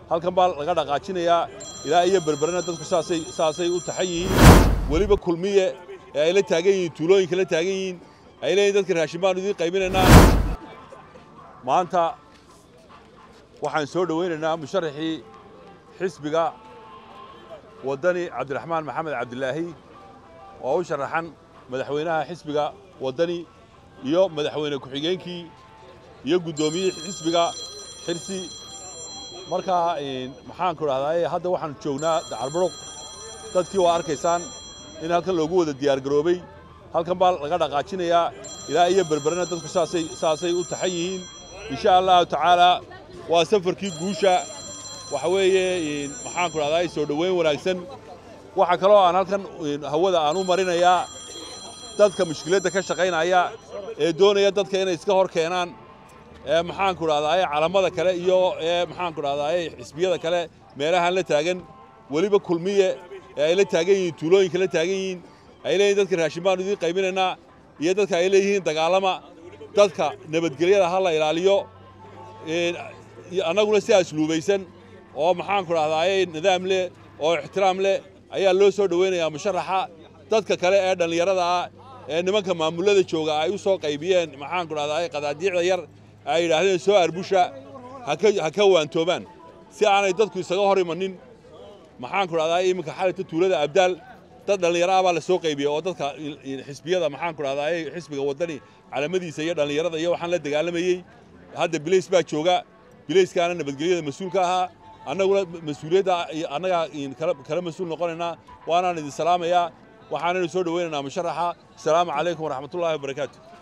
halkan baa laga dhaqaajinayaa ilaa iyo berberena dadku saasay saasay u taxan yihiin weliba kulmiye ee ay la taagan yihiin tuulooyinka la taagan yihiin ay leeyihin dadka raashin baanu idiin qaybinaynaa maanta waxaan soo dhowaynaynaa musharaxii xisbiga waddani cabdiraxmaan maxamed cabdilaahi oo u sharaxan madaxweynaha xisbiga waddani iyo madaxweyne ku-xigeenkii iyo guddoomiyihii xisbiga xirsi markaa maxaanku dhahdaa hadda waxaan joognaa dacarburuq dadkii waa arkaysaan in halkan loogu wada diyaargaroobay halkan baa laga dhaqaajinayaa ilaa iyo berberena dadku saasay saasay u taxan yihiin insha allahu tacaalaa waa safarkii guusha waxa weeye maxaanku dhahdaa soo dhoweyn wanaagsan waxaa kaloo aan halkan hawada aan u marinayaa dadka mushkiladda ka shaqaynaya ee doonaya dadka inay iska hor keenaan ee maxaanku dhahdaa calamada kale iyo ee maxaanku dhahdaa xisbiyada kale meelahaan la taagan weliba kulmiye ee ay la taagan yihiin tuulooyinka la taagan yihiin ay leeyihin dadka raashin baanu idiin qaybinaynaa iyo dadka ay leeyihiin dagaalama dadka nabadgelyada ha la ilaaliyo annaguna si asluubaysan oo maxaanku dhahdaa nidaam leh oo ixtiraam leh ayaa loo soo dhowaynayaa musharaxa dadka kale ee dhallinyarada ah ee nimanka maamullada jooga ay u soo qaybiyeen maxaanku dhahdaa qadaadiicda yar ay yidhaahdeen soo arbusha ha ka waantoobaan si aanay dadku isaga hor imanin maxaanku dhahdaa iminka xalayta tuulada abdaal dad dhallinyaro ah baa la soo qaybiyey oo dadka xisbiyada maxaanku dhahdaa xisbiga waddani calamadiisa iyo dhallinyarada iyo waxaan la dagaalamayey hadda bilays baa jooga bilayskaana nabadgelyada mas-uulka ahaa annaguna mas-uuliyadda annagaa kala mas-uul noqonaynaa waanaan idin salaamayaa waxaanaynu soo dhowaynaynaa musharaxa asalaamu calaykum waraxmatullahi wabarakaatu